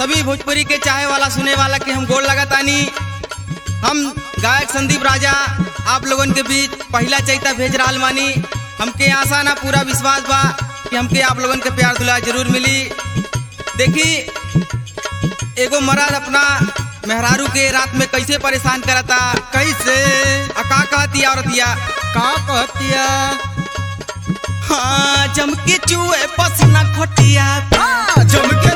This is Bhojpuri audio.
सभी भोजपुरी के चाहे वाला सुने वाला के हम गोड़ लगातानी हम गायक संदीप राजा आप लोगन के बीच पहला चैता भेज रहा मानी हमके आशा ना पूरा विश्वास बा कि हमके आप लोगन के प्यार दुला जरूर मिली देखी एगो मर्द अपना मेहरारू के रात में कैसे परेशान करता कैसे आ का कहती औरतिया का कहतिया हाँ जम के चूहे पसीना खोटिया जम के